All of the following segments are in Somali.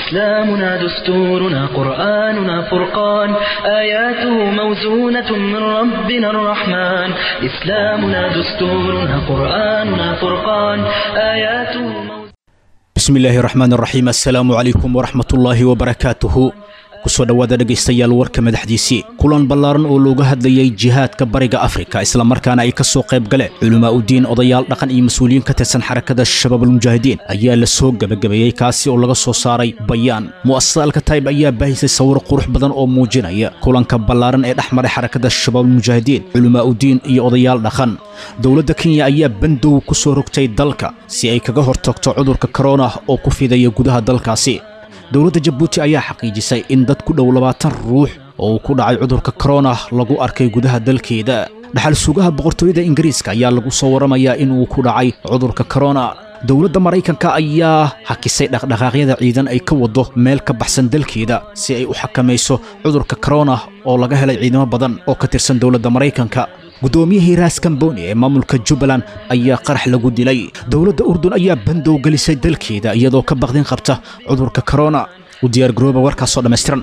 إسلامنا دستورنا قرآننا فرقان آياته موزونة من ربنا الرحمن إسلامنا دستورنا قرآننا فرقان آياته موزونة bismi illaahi raxmaan raxiim assalaamu calaykum waraxmatullaahi wabarakaatuhu kusoo dhowaada dhegaystayaal warka madaxdiisii kulan ballaaran oo looga hadlayay jihaadka bariga afrika islamarkaana ay ka soo qayb galeen culamaa udiin odayaal dhaqan iyo mas-uuliyiin ka tirsan xarakada shabaabulmujaahidiin ayaa la soo gebagabeeyey kaasi oo laga soo saaray bayaan mu'asasada alkataib ayaa baahisay sawir qurux badan oo muujinaya kulanka ballaaran ee dhex maray xarakada shabaabulmujaahidiin culamaa udiin iyo odayaal dhaqan dowladda kenya ayaa bandow ku soo rogtay dalka si ay kaga hortagto cudurka korona oo ku fidaya gudaha dalkaasi dowladda jabuuti ayaa xaqiijisay in dad ku dhow labaatan ruux oo uu ku dhacay cudurka korona lagu arkay gudaha dalkeeda dhaxal sugaha boqortooyada ingiriiska ayaa lagu soo warramayaa inuu ku dhacay cudurka korona dowladda maraykanka ayaa hakisay dhaqdhaqaaqyada ciidan ay ka waddo meel ka baxsan dalkeeda si ay u xakamayso cudurka korona oo laga helay ciidamo badan oo ka tirsan dowladda maraykanka guddoomiyihii raas kamboni ee maamulka jubbaland ayaa qarax lagu dilay dowladda urdun ayaa bandow gelisay dalkeeda iyadoo ka baqdin qabta cudurka korona u diyaargarooba warkaasoo dhammaystiran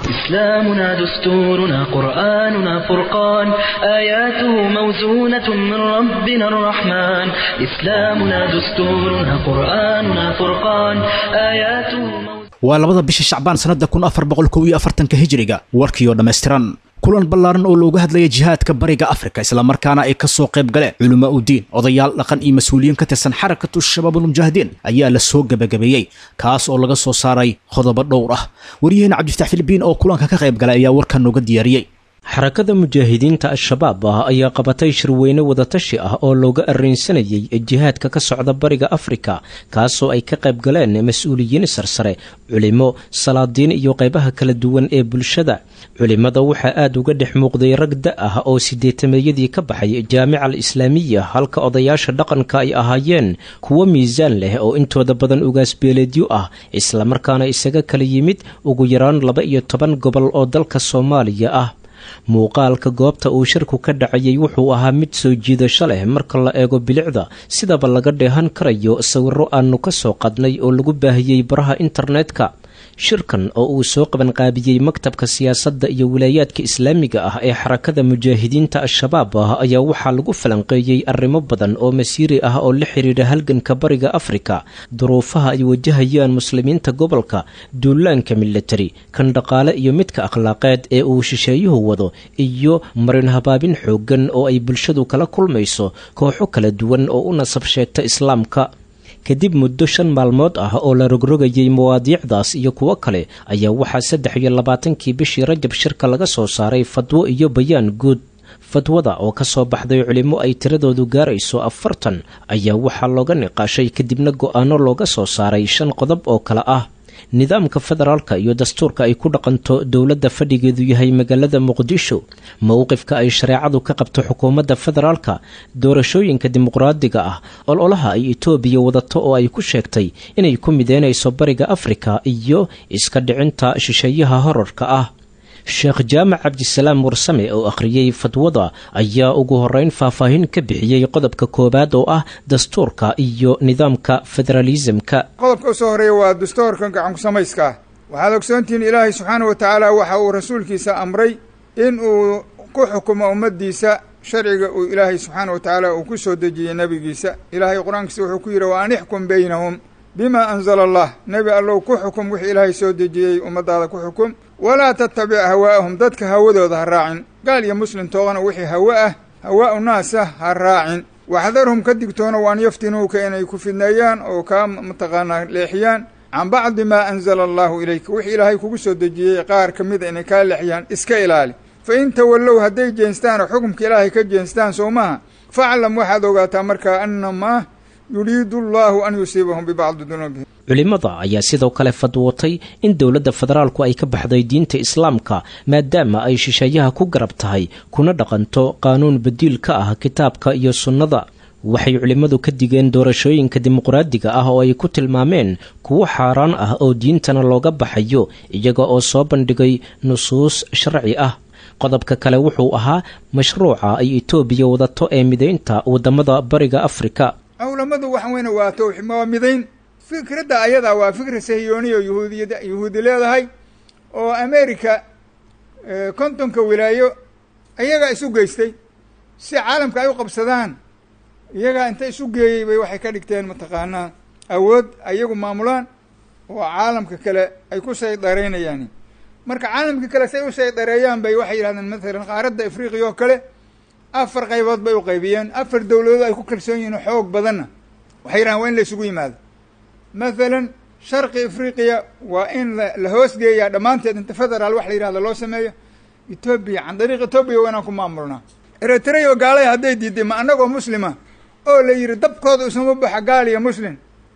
إسلامنا دستورنا قرآننا فرقان آياته موزونة من ربنا الرحمن إسلامنا دستورنا قرآننا فرقان آياته موزونة waa labada bisha shacbaan sannadda kun afar boqol kow iyo afartanka hijiriga warkiioo dhammaystiran kulan ballaaran oo looga hadlaya jihaadka bariga afrika islamarkaana ay ka soo qayb galeen culamaa udiin odayaal dhaqan iyo mas-uuliyiin ka tirsan xarakatu shabaabulmujaahidiin ayaa la soo gebagabeeyey kaas oo laga soo saaray qodobo dhowr ah waryaheena cabdifatax filibiin oo kulanka ka qayb galay ayaa warkan nooga diyaariyey xarakada mujaahidiinta al-shabaab ah ayaa qabatay shirweyne wadatashi ah oo looga arraynsanayay jihaadka ka socda bariga afrika kaasoo ay ka qayb galeen mas-uuliyiin sarsare culimo salaadiin iyo qaybaha kala duwan ee bulshada culimada waxaa aada uga dhex muuqday rag da ah oo sideetameeyadii ka baxay jaamica al islaamiya halka odayaasha dhaqanka ay ahaayeen kuwo miisaan leh oo intooda badan ugaasbeeleedyo ah islamarkaana isaga kala yimid ugu yaraan laba iyo toban gobol oo dalka soomaaliya ah muuqaalka goobta uu shirku ka dhacayay wuxuu ahaa mid soo jiidasho leh marka la eego bilicda sidaba laga dheehan karayo sawirro aanu ka soo qadnay oo lagu baahiyey baraha internetka shirkan oo uu soo qabanqaabiyey maktabka siyaasadda iyo wilaayaadka islaamiga ah ee xarakada mujaahidiinta al-shabaab ah ayaa waxaa lagu falanqeeyey arrimo badan oo masiiri ah oo la xidhiidha halganka bariga afrika duruufaha ay wajahayaan muslimiinta gobolka duulaanka milatari kan dhaqaale iyo midka akhlaaqeed ee uu shisheeyuhu wado iyo marin habaabin xooggan oo ay bulshadu kala kulmayso kooxo kala duwan oo u nasab sheegta islaamka kadib muddo shan maalmood ah oo la rogrogayay mawaadiicdaas iyo kuwo kale ayaa waxaa saddex iyo labaatankii bishii rajab shirka laga soo saaray fadwo iyo bayaan guud fadwada oo ka soo baxday culimo ay tiradoodu gaarayso afartan ayaa waxaa looga niqaashay kadibna go-aano looga soo saaray shan qodob oo kale ah nidaamka federaalka iyo dastuurka ay ku dhaqanto dowladda fadhigeedu yahay magaalada muqdisho mowqifka ay shareecadu ka qabto xukuumadda federaalka doorashooyinka dimuqraadiga ah ololaha ay etoobiya wadato oo ay ku sheegtay inay ku mideynayso bariga afrika iyo iska dhicinta shisheeyaha horarka ah sheekh jaamac cabdisalaam warsame oo akhriyey fadwada ayaa ugu horeyn faahfaahin ka bixiyey qodobka koowaad oo ah dastuurka iyo nidaamka federaalisamka qodobka usoo horeeya waa dastuurka gacanku samayska ah waxaad ogsoontihiin ilaahay subxaana wa tacaala waxa uu rasuulkiisa amray in uu ku xukumo ummaddiisa sharciga uu ilaahay subxaana wa tacaala uu ku soo dejiyey nebigiisa ilaahay qur-aankiisa wuxuu ku yidhi wa an ixkum baynahum bima anzala allah nebi allow ku xukum wixii ilaahay soo dejiyey ummaddaada ku xukum walaa tattabic hawaa'ahum dadka hawadooda ha raacin gaal iyo muslim toogana wixii hawe ah hawaa'u naasa ha raacin waxdarhum ka digtoona waan yaftinuuka inay ku fidneeyaan oo kaa mataqaanaa leexiyaan can bacdi maa anzala allahu ilayka wixii ilaahay kugu soo dejiyey qaar ka mida inay kaa leexiyaan iska ilaali fa in tawallow hadday jeenstaan oo xukumka ilaahay ka jeenstaan soo maaha faclam waxaad ogaataa markaa annamaa yuriidu allahu an yusiibahum bibacdi dunuubihim culimada ayaa sidoo kale fadwootay in dowladda federaalku ay ka baxday diinta islaamka maadaama ay shisheeyaha ku garab tahay kuna dhaqanto qaanuun badiil ka ah kitaabka iyo sunnada waxay culimmadu ka digeen doorashooyinka dimuqraadiga ah oo ay ku tilmaameen kuwo xaaraan ah oo diintana looga baxayo iyaga oo soo bandhigay nusuus sharci ah qodobka kale wuxuu ahaa mashruuca ay etoobiya wadato ee midaynta waddamada bariga afrika culammadu waxa weyne waa towxi waa midayn fikradda ayadaa waa fikra sahiyooniya oo yahuudiyad yahuudi leedahay oo america kontonka wilaayo iyagaa isu geystay si caalamka ay u qabsadaan iyagaa inta isu geeyey bay waxay ka dhigteen mataqaanaa awood ayagu maamulaan oo caalamka kale ay ku saydareynayaan marka caalamka kale say u saydareeyaan bay waxay yidhahdeen mathalan qaaradda afriqiya oo kale afar qaybood bay u qaybiyeen afar dowladood ay ku kalsoon yihiin xoog badanna waxay yidhahdeen waa in la isugu yimaado mathalan sharqi afriqiya waa in la hoosgeeyaa dhammaanteed inta federaal wax la yidhahdo loo sameeyo etoobiya can dariiq etoobiya waa inaan ku maamulnaa eritrea oo gaalay hadday diiday ma annagoo muslima oo la yidhi dabkooda isuma baxa gaal iyo muslim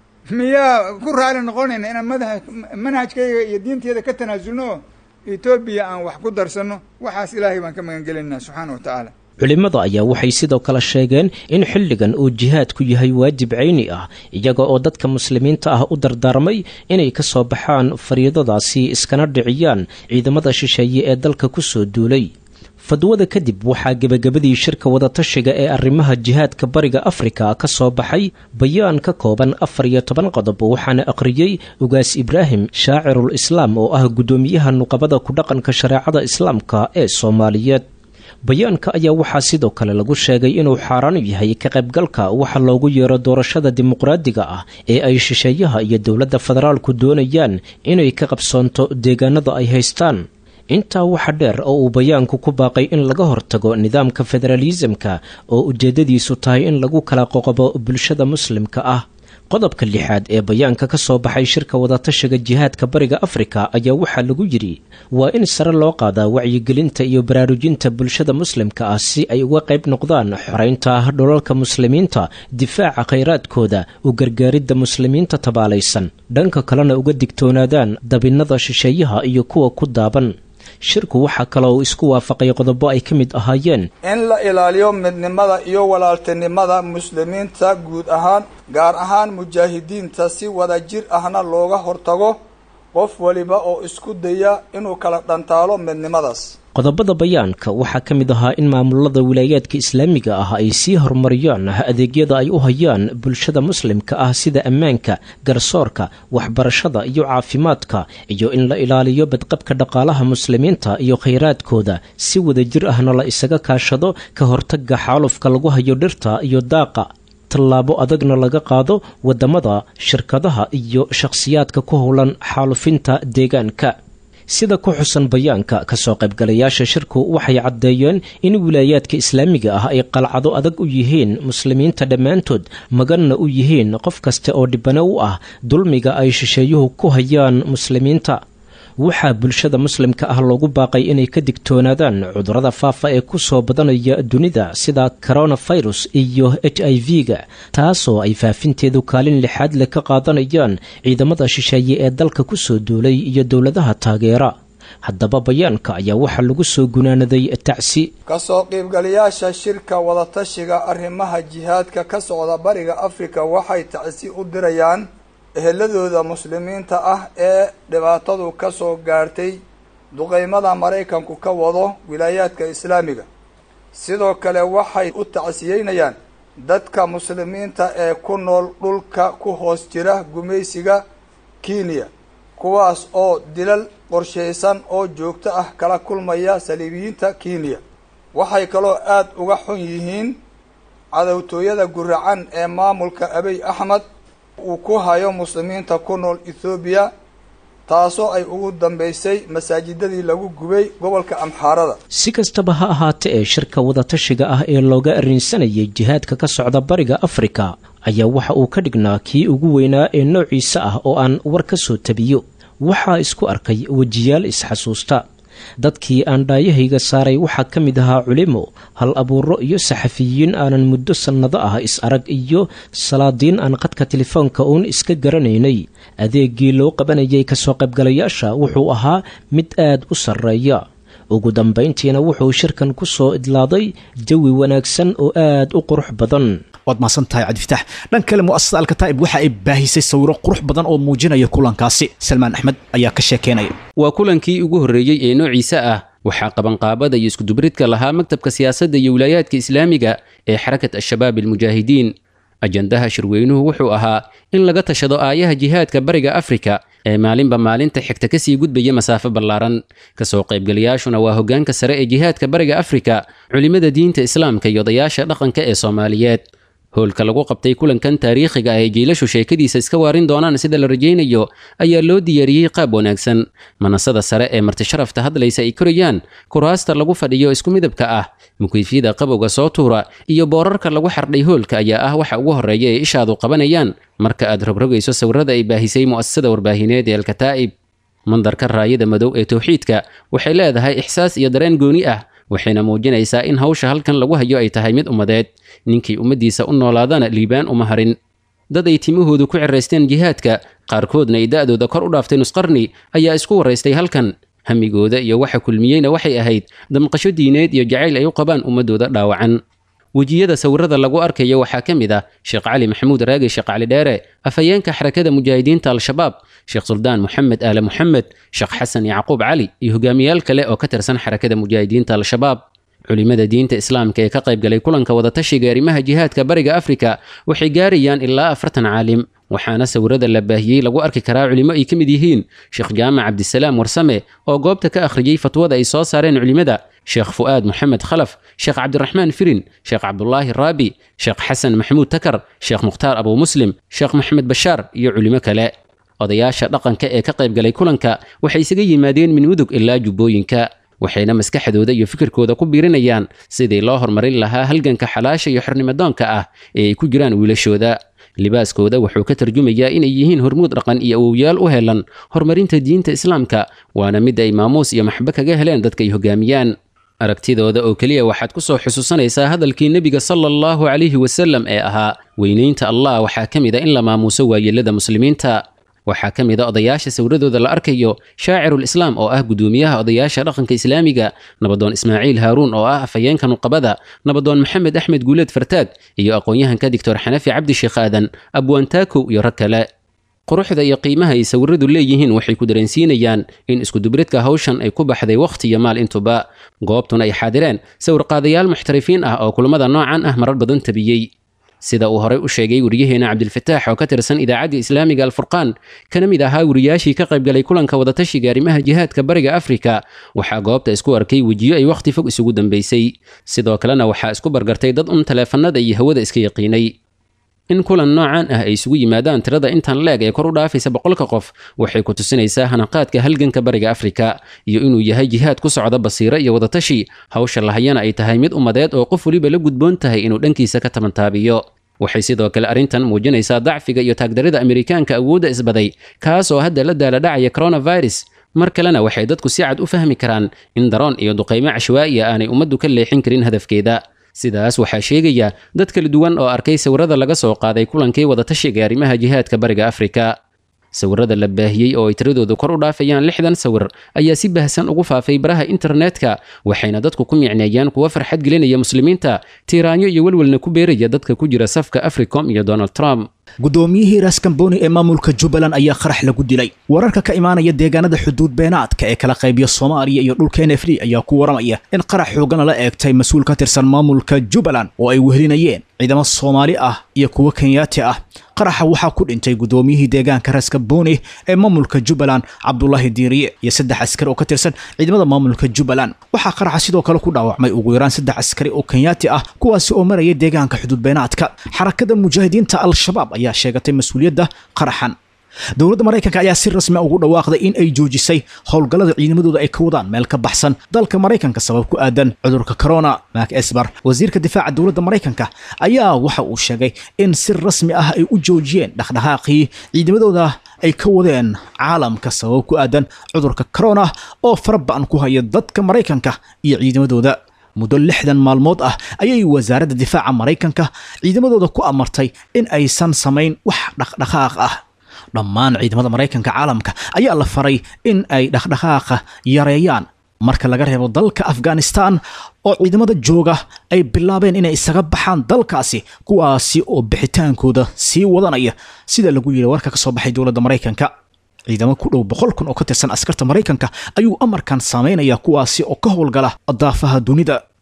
miyaa ku raali noqonayna inaan madaha manhajkayga iyo diinteeda ka tanaasulno oo etoobiya aan wax ku darsanno waxaas ilaahay baan ka magan gelinaa subxaana wa tacaala culimmada ayaa waxay sidoo kale sheegeen in xilligan uu jihaadku yahay waajib cayni ah iyaga oo dadka muslimiinta ah u dardaarmay inay ka soo baxaan fariidadaasi iskana dhiciyaan ciidamada shisheeye ee dalka ku soo duulay fadwada kadib waxaa gebagabadii shirka wadatashiga ee arrimaha jihaadka bariga afrika ka soo baxay bayaan ka kooban afar iyo toban qodob waxaana aqriyey ugaas ibraahim shaacirul islaam oo ah guddoomiyaha nuqabada ku dhaqanka shareecada islaamka ee soomaaliyeed bayaanka ayaa waxaa sidoo kale lagu sheegay inuu xaaraan yahay ka qaybgalka waxa loogu yeero doorashada dimuqraadiga ah ee ay shisheeyaha iyo dowladda federaalku doonayaan inay ka qabsoonto deegaanada ay haystaan intaa waxa dheer oo uu bayaanku ku baaqay in laga hortago nidaamka federaalisamka oo ujeeddadiisu tahay in lagu kala qoqobo bulshada muslimka ah qodobka lixaad ee bayaanka ka soo baxay shirka wadatashiga jihaadka bariga afrika ayaa waxaa lagu yidhi waa in sare loo qaadaa wacyigelinta iyo baraarujinta bulshada muslimka ah si ay uga qayb noqdaan xoraynta dholalka muslimiinta difaaca khayraadkooda u gargaaridda muslimiinta tabaalaysan dhanka kalena uga digtoonaadaan dabinnada shisheeyaha iyo kuwa ku daaban shirku waxaa kaloo uu isku waafaqay qodobo ay ka mid ahaayeen in la ilaaliyo midnimada iyo walaaltinimada muslimiinta guud ahaan gaar ahaan mujaahidiinta si wada jir ahna looga hortago qof waliba oo isku daya inuu kala dhantaalo midnimadaas qodobada bayaanka waxaa ka mid ahaa in maamulada wilaayaadka islaamiga ah ay sii horumariyaan adeegyada ay u hayaan bulshada muslimka ah sida ammaanka garsoorka waxbarashada iyo caafimaadka iyo in la ilaaliyo badqabka dhaqaalaha muslimiinta iyo khayraadkooda si wadajir ahna la isaga kaashado ka hortaga xaalufka lagu hayo dhirta iyo daaqa tallaabo adagna laga qaado waddamada shirkadaha iyo shakhsiyaadka ku howlan xaalufinta deegaanka sida ku xusan bayaanka kasoo qaybgalayaasha shirku waxay caddeeyeen in wilaayaadka islaamiga ah ay qalcado adag u yihiin muslimiinta dhammaantood maganna u yihiin qof kasta oo dhibano u ah dulmiga ay shisheeyuhu ku hayaan muslimiinta waxaa bulshada muslimka ah loogu baaqay inay ka digtoonaadaan cudurrada faafa ee ku soo badanaya dunida sida coronafirus iyo h i v-ga taasoo ay faafinteedu kaalin lixaad leh ka qaadanayaan ciidamada shisheeye ee dalka ku soo duulay iyo dowladaha taageera haddaba bayaanka ayaa waxaa lagu soo gunaanaday tacsi kasoo qiibgalayaasha shirka wadatashiga arrimaha jihaadka ka socda bariga afrika waxay tacsi u dirayaan eheladooda muslimiinta ah ee dhibaatadu ka soo gaartay duqeymada maraykanku ka wado wilaayaadka islaamiga sidoo kale waxay u tacsiyeynayaan dadka muslimiinta ee ku nool dhulka ku hoos jira gumaysiga kenya kuwaas oo dilal qorshaysan oo joogto ah kala kulmaya saliibiyiinta kenya waxay kaloo aada uga xun yihiin cadowtooyada guracan ee maamulka abiy axmed uu ku hayo muslimiinta ku nool ethoobiya taasoo ay ugu dambaysay masaajidadii lagu gubay gobolka amxaarada si kastaba ha ahaate ee shirka wadatashiga ah ee looga arrinsanayay jihaadka ka socda bariga afrika ayaa waxa uu ka dhignaa kii ugu weynaa ee noociisa ah oo aan war ka soo tabiyo waxaa isku arkay wejiyaal isxasuusta dadkii aan dhaayahayga saaray waxaa ka mid ahaa culimo hal abuuro iyo saxafiyiin aanan muddo sannado ah is arag iyo salaadiin aan qadka telefoonka uun iska garanaynay adeeggii loo qabanayay kasoo qaybgalayaasha wuxuu ahaa mid aad u sarreeya ugu dambayntiina wuxuu shirkan ku soo idlaaday jawi wanaagsan oo aad u qurux badan waad mahadsan tahay cabdifitaax dhan kale mu'asasada alkataa'ib waxa ay baahisay sawiro qurux badan oo muujinaya kulankaasi salmaan axmed ayaa ka sheekeynaya waa kulankii ugu horreeyey ee noociisa ah waxaa qabanqaabada iyo iskudubridka lahaa maktabka siyaasadda iyo wilaayaadka islaamiga ee xarakat al-shabaab almujaahidiin ajandaha shirweynuhu wuxuu ahaa in laga tashado aayaha jihaadka bariga afrika ee maalinba maalinta xigta kasii gudbaya masaafo ballaaran kasoo qaybgalayaashuna waa hoggaanka sare ee jihaadka bariga afrika culimmada diinta islaamka iyo odayaasha dhaqanka ee soomaaliyeed howlka lagu qabtay kulankan taariikhiga ah ee jiilashu sheekadiisa iska waarin doonaan sida la rajaynayo ayaa loo diyaariyey qaab wanaagsan manasada sare ee martisharafta hadlaysa ay korayaan kuraasta lagu fadhiyo isku midabka ah mukeyfyada qabowga soo tuura iyo boorarka lagu xardhay hoolka ayaa ah waxa ugu horreeya ee ishaadu qabanayaan marka aad rogrogayso sawirada ay baahisay mu'asasada warbaahineed ee alkataa'ib mandarka raayada madow ee towxiidka waxay leedahay ixsaas iyo dareen gooni ah waxayna muujinaysaa in hawsha halkan lagu hayo ay tahay mid ummadeed ninkii ummaddiisa u noolaadana liibaan uma harin dad ay timahoodu ku ciraysteen jihaadka qaarkoodna ay da'dooda kor u dhaaftay nusqarni ayaa isku waraystay halkan hamigooda iyo waxa kulmiyeyna waxay ahayd damqasho diineed iyo jacayl ay u qabaan ummadooda dhaawacan wejiyada sawirada lagu arkayo waxaa ka mid ah sheekh cali maxamuud raagi sheekh cali dheere afhayeenka xarakada mujaahidiinta al-shabaab sheekh suldaan moxamed aale moxamed sheekh xasan yacquub cali iyo hogaamiyaal kale oo ka tirsan xarakada mujaahidiinta al-shabaab culimada diinta islaamka ee ka qaybgalay kulanka wadatashiga arrimaha jihaadka bariga afrika waxay gaarayaan ilaa afartan caalim waxaana sawirada la baahiyey lagu arki karaa culimo ay ka mid yihiin sheekh jaamac cabdisalaam warsame oo goobta ka akhriyey fatwada ay soo saareen culimada sheekh fu'aad moxamed khalaf sheekh cabdiraxmaan firin sheekh cabdulaahi raabi sheekh xasan maxamuud takar sheekh mukhtaar abuu muslim sheekh maxamed bashaar iyo culimo kale odayaasha dhaqanka ee ka qaybgalay kulanka waxay isaga yimaadeen min mudug ilaa jubbooyinka waxayna maskaxdooda iyo fikirkooda ku biirinayaan sidii loo horumarin lahaa halganka xalaasha iyo xornimadoonka ah ee ay ku jiraan wiilashooda libaaskooda wuxuu ka tarjumayaa inay yihiin hormuud dhaqan iyo awowyaal u helan horumarinta diinta islaamka waana mid ay maamuus iyo maxbo kaga heleen dadka ay hogaamiyaan aragtidooda oo keliya waxaad ku soo xusuusanaysaa hadalkii nebiga sala allahu calayhi wasallam ee ahaa weynaynta allah waxaa ka mid a in la maamuuso waayeelada muslimiinta waxaa ka mid a odayaasha sawradooda la arkayo shaacirul islaam oo ah gudoomiyaha odayaasha dhaqanka islaamiga nabadoon ismaaciil haaruun oo ah afhayeenka nuqabada nabadoon maxamed axmed guuleed fartaag iyo aqoon-yahanka doctor xanafi cabdi sheekh aadan abwaantaakow iyo rag kale quruxda iyo qiimaha ay sawiradu leeyihiin waxay ku dareensiinayaan in iskudubridka hawshan ay ku baxday wakhti iyo maal intuba goobtuna ay xaadireen sawirqaadayaal muxtarifiin ah oo kulamada noocan ah marar badan tabiyey sida uu horey u sheegay weriyaheena cabdilfataax oo ka tirsan idaacadda islaamiga alfurqaan kana mid ahaa weriyaashii ka qaybgalay kulanka wadatashiga arrimaha jihaadka bariga afrika waxaa goobta isku arkay wejiyo ay wakhti fog isugu dambaysay sidoo kalena waxaa isku bargartay dad un taleefanada iyo hawada iska yaqiinay in kulan noocan ah ay isugu yimaadaan tirada intan leeg ee kor u dhaafaysa boqolka qof waxay ku tusinaysaa hanaqaadka halganka bariga afrika iyo inuu yahay jihaad ku socda basiiro iyo wadatashi hawsha lahayana ay tahay mid ummadeed oo qof weliba la gudboon tahay inuu dhankiisa ka tabantaabiyo waxay sidoo kale arrintan muujinaysaa dacfiga iyo taagdarida amerikaanka awoodda isbaday kaas oo hadda la daaladhacaya coronavirus mar kalena waxay dadku si cad u fahmi karaan in daroon iyo duqaymo cashwaa'iya aanay ummaddu ka leexin karin hadafkeeda sidaas waxaa sheegaya dad kala duwan oo arkay sawirada laga soo qaaday kulankii wadatashiga arrimaha jihaadka bariga afrika sawirada la baahiyey oo ay tiradoodu kor u dhaafayaan lixdan sawir ayaa si bahsan ugu faafay baraha internetka waxayna dadku ku micneeyaan kuwa farxad gelinaya muslimiinta tiiraanyo iyo welwelna ku beeraya dadka ku jira safka africom iyo donald trump guddoomiyihii raskamboni ee maamulka jubbaland ayaa qarax lagu dilay wararka ka imaanaya deegaanada xuduud beenaadka ee kala qaybiya soomaaliya iyo dhulka n f d ayaa ku waramaya in qarax xoogana la eegtay mas-uul ka tirsan maamulka jubbaland oo ay wehelinayeen ciidamo soomaali ah iyo kuwo kenyaati ah qaraxa waxaa ku dhintay guddoomiyihii deegaanka raskamboni ee maamulka jubbaland cabdulaahi diiriye iyo saddex askari oo ka tirsan ciidamada maamulka jubbaland waxaa qaraxa sidoo kale ku dhaawacmay ugu yaraan saddex askari oo kenyaati ah kuwaasi oo maraya deegaanka xuduud beenaadka xarakada mujaahidiinta al-shabaab ayaa sheegatay mas-uuliyadda qaraxan dowladda maraykanka ayaa si rasmi a ugu dhawaaqday in ay joojisay howlgallada ciidamadooda ay ka wadaan meel ka baxsan dalka maraykanka sabab ku aadan cudurka corona mak esbar wasiirka difaaca dowladda maraykanka ayaa waxa uu sheegay in si rasmi ah ay u joojiyeen dhaqdhaqaaqii ciidamadooda ay ka wadeen caalamka sabab ku aadan cudurka corona oo faraba'an ku haya dadka maraykanka iyo ciidamadooda muddo lixdan maalmood ah ayay wasaaradda difaaca maraykanka ciidamadooda ku amartay in aysan samayn wax dhaqdhaqaaq ah dhammaan ciidamada maraykanka caalamka ayaa la faray in ay dhaqdhaqaaqa yareeyaan marka laga reebo dalka afghanistan oo ciidamada jooga ay bilaabeen inay isaga baxaan dalkaasi kuwaasi oo bixitaankooda sii wadanaya sida lagu yiri warka ka soo baxay dowladda maraykanka ciidamo ku dhow boqol kun oo ka tirsan askarta maraykanka ayuu amarkan saamaynaya kuwaasi oo ka howlgala daafaha dunida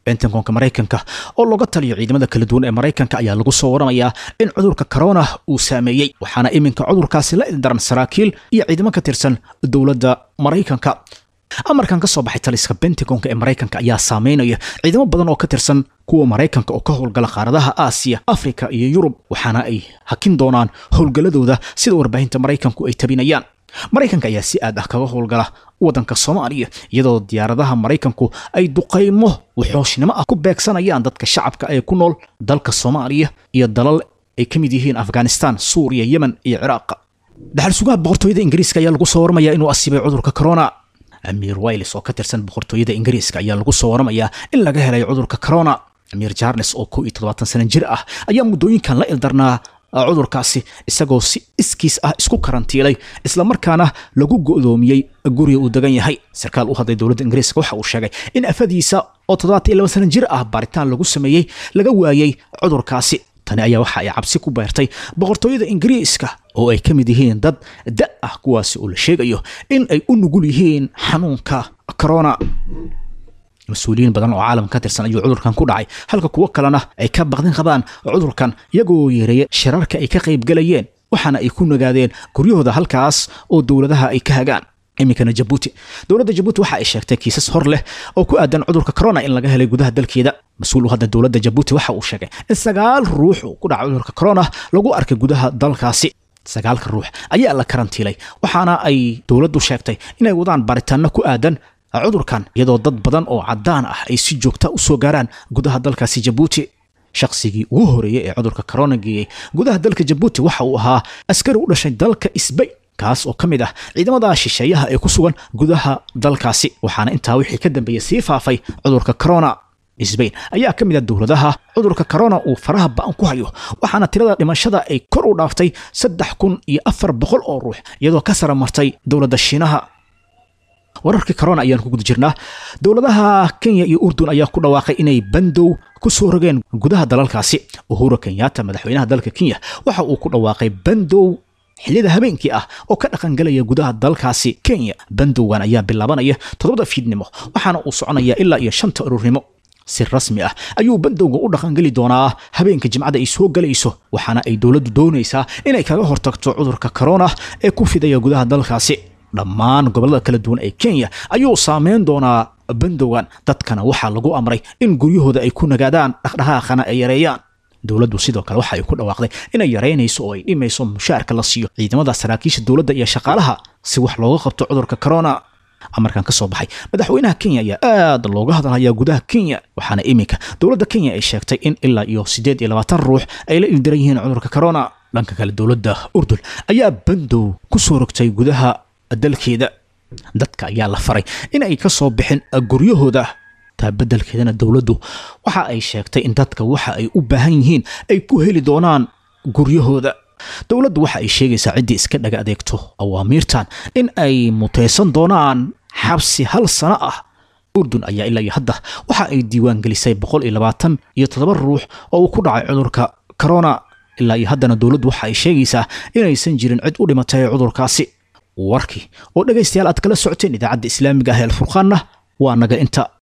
bentagonka maraykanka oo looga taliyo ciidamada kala duwan ee maraykanka ayaa lagu soo waramayaa in cudurka corona uu saameeyey waxaana iminka cudurkaasi la ildaran saraakiil iyo ciidamo ka tirsan dowladda maraykanka amarkan ka soo baxay taliska bentagonka ee maraykanka ayaa saameynaya ciidamo badan oo ka tirsan kuwa maraykanka oo ka howlgala qaaradaha aasiya afrika iyo yurub waxaana ay hakin doonaan howlgalladooda sida warbaahinta maraykanku ay tabinayaan maraykanka ayaa si aad ah kaga howlgala waddanka soomaaliya iyadoo diyaaradaha maraykanku ay duqaymo waxooshnimo ah ku beegsanayaan dadka shacabka ee ku nool dalka soomaaliya iyo dalal ay ka mid yihiin afghanistan suuriya yemen iyo ciraaq dhaxal sugaha boqortooyada ingiriiska ayaa lagu soo waramayaa inuu asiibay cudurka corona amiir wailes oo ka tirsan boqortooyada ingiriiska ayaa lagu soo waramayaa in laga helay cudurka corona amiir charles oo kow iyo toddobaatan sano jir ah ayaa muddooyinkan la ildarnaa cudurkaasi isagoo si iskiis ah isku karantiilay islamarkaana lagu go'doomiyey guriga uu degan yahay sarkaal u hadlay dowladda ingiriiska waxa uu sheegay in afadiisa oo toddobaatan iyo laba sano jir ah baaritaan lagu sameeyey laga waayey cudurkaasi tani ayaa waxa ay cabsi ku beertay boqortooyada ingiriiska oo ay ka mid yihiin dad da ah kuwaasi oo la sheegayo in ay u nugul yihiin xanuunka corona mas-uuliyiin badan oo caalamka ka tirsan ayuu cudurkan ku dhacay halka kuwo kalena ay ka baqdin qabaan cudurkan iyagoo yeereeya shirarka ay ka qaybgalayeen waxaana ay ku nagaadeen guryahooda halkaas oo dowladaha ay ka hagaan iminkana jabuuti dowladda jabuuti waxa ay sheegtay kiisas hor leh oo ku aadan cudurka corona in laga helay gudaha dalkeeda mas-uul u hadda dowladda jabuuti waxa uu sheegay in sagaal ruux uu ku dhacay cudurka corona lagu arkay gudaha dalkaasi sagaalka ruux ayaa la karantiilay waxaana ay dowladdu sheegtay inay wadaan baaritaano ku aadan cudurkan iyadoo dad badan oo caddaan ah ay si joogta u soo gaaraan gudaha dalkaasi jabuuti shaqsigii ugu horeeyey ee cudurka corona geeyey gudaha dalka jabuuti waxa uu ahaa askari u dhashay dalka isbayn kaas oo ka mid ah ciidamada shisheeyaha ee ku sugan gudaha dalkaasi waxaana intaa wixii ka dambeeyey sii faafay cudurka corona sbain ayaa ka mid ah dowladaha cudurka corona uu faraha ba'an ku hayo waxaana tirada dhimashada ay kor u dhaaftay saddex kun iyo afar boqol oo ruux iyadoo ka sara martay dowladda shiinaha wararkii corona ayaan ku guda jirnaa dowladaha kenya iyo urdun ayaa ku dhawaaqay inay bandow ku soo rogeen gudaha dalalkaasi uhuru kenyatta madaxweynaha dalka kenya waxa uu ku dhawaaqay bandow xilliyada habeenkii ah oo ka dhaqangalaya gudaha dalkaasi kenya bandowgan ayaa bilaabanaya toddobada fiidnimo waxaana uu soconaya ilaa iyo shanta ururnimo si rasmi ah ayuu bandowga u dhaqangeli doonaa habeenka jimcada ay soo galayso waxaana ay dowladdu doonaysaa inay kaga hortagto cudurka corona ee ku fidaya gudaha dalkaasi dhammaan gobollada kala duwan ee kenya ayuu saameyn doonaa bandowgan dadkana waxaa lagu amray in guryahooda ay ku nagaadaan dhaqdhaqaaqana ay yareeyaan dowladdu sidoo kale waxa ay ku dhawaaqday inay yareynayso oo ay dhimayso mushaarka la siiyo ciidamada saraakiisha dowladda iyo shaqaalaha si wax looga qabto cudurka corona amarkan ka soo baxay madaxweynaha kenya ayaa aad looga hadalhayaa gudaha kenya waxaana iminka dowladda kenya ay sheegtay in ilaa iyo siddeed iyo labaatan ruux ay la ildiran yihiin cudurka corona dhanka kale dowladda urdun ayaa bandow ku soo rogtay gudaha dalkeeda dadka ayaa la faray in ay ka soo bixin guryahooda taa beddelkeedana dowladdu waxa ay sheegtay in dadka waxa ay u baahan yihiin ay ku heli doonaan guryahooda dowladdu waxa ay sheegaysaa ciddii iska dhaga adeegto awaamiirtan in ay mutaysan doonaan xabsi hal sano ah urdun ayaa ilaa iyo hadda waxa ay diiwaan gelisay boqol iyo labaatan iyo toddoba ruux oo uu ku dhacay cudurka corona ilaa iyo haddana dowladdu waxa ay sheegaysaa inaysan jirin cid u dhimatay cudurkaasi warkii oo dhegaystayaal aad kala socoteen idaacadda islaamiga ah ee alfurqaanna waa naga inta